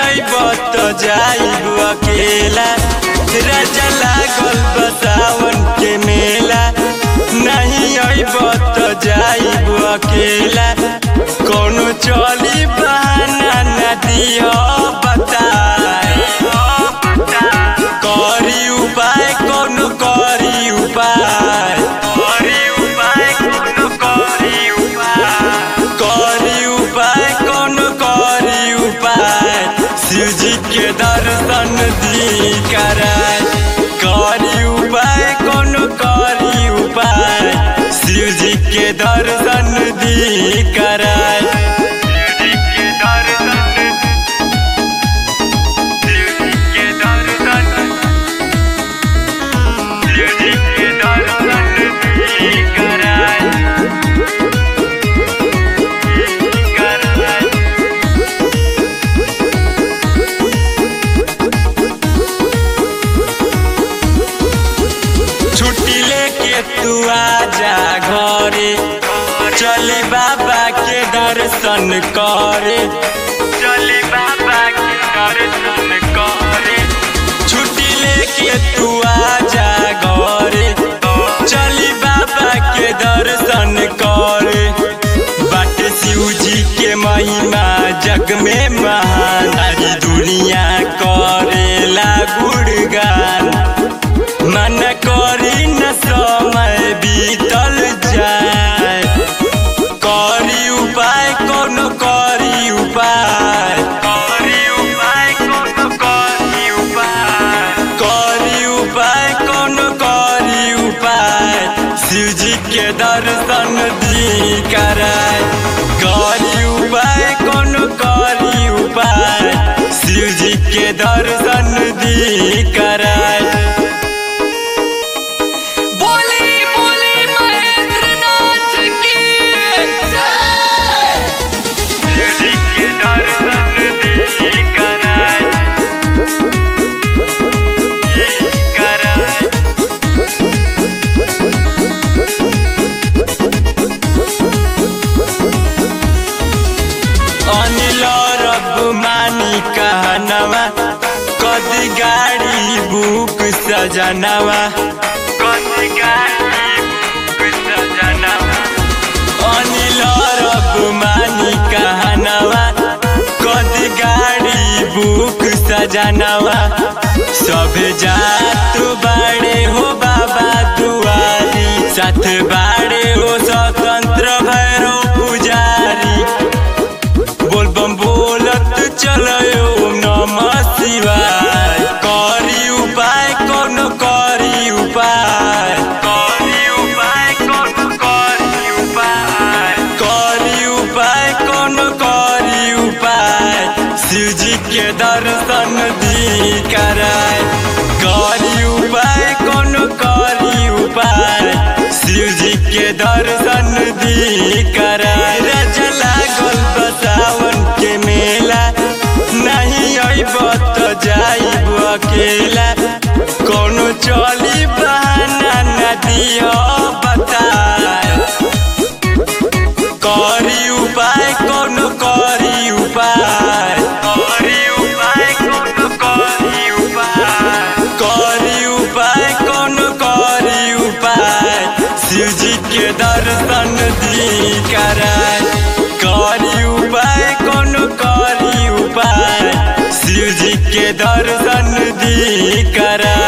अइब त जाइब अकेला राजा लागल बसावन के मेला नहीं अइब त जाइब अकेला कोनो चली बहाना न दियो बताए करी उपाय कोनो करी उपाय करी उपाय कोनो करी उपाय करी उपाय कोनो करी उपाय शिवजी के दर्शन दी कराय करी उपाय कोनो करी उपाय शिवजी के दर्शन दी कराय शिवजी के दर्शन शिवजी के दर्शन शिवजी के दर्शन दी कराय कराय छुट्टी लेके तू आजा घरे चले बाबा के दर्शन करे चले बाबा के दर्शन करे छुट्टी लेके तू आजा घरे चली बाबा के दर्शन करे बाट शिव जी के महिमा जग में महान सारी दुनिया करेला गुणगान मन करी न समय बीतल जाए करी उपाय कोनो करी उपाय करी उपाय कोनो करी उपाय करी उपाय कोनो करी उपाय शिवजी के दर्शन दी कराय करी उपाय कोनो करी उपाय शिवजी के दर्शन दी कराय बोली बोली महेंद्र नाथ की जय शिवजी के दर्शन दी कराय कराय अनिल रब मानी कहनवा कदी गाड़ी बुक सजनवा कदी गाड़ी बुक सजनवा अनिल रब मानी कहनवा कदी गाड़ी बुक सजनवा सब जात बाड़े हो बाबा दुआरी साथ बाड़े हो स्वतंत्र भैरव पुजारी बोल बम बोलत चलो ओम नमः शिवाय करी उपाय कोनो करी उपाय करी उपाय कोनो करी उपाय करी उपाय कोनो करी उपाय शिवजी के दर्शन दी कराय करी उपाय कोनो करी उपाय शिवजी के दर्शन दी कराय राजा लागल बसावन के मेला नहीं अइब त जाइब अकेला कोनो चली बहाना न दियो बताए करी उपाय कोनो करी उपाय करी उपाय कोनो करी उपाय करी उपाय कोनो करी उपाय शिवजी के दर्शन दी कराय करी उपाय कोनो करी उपाय शिवजी के दर्शन दी कराय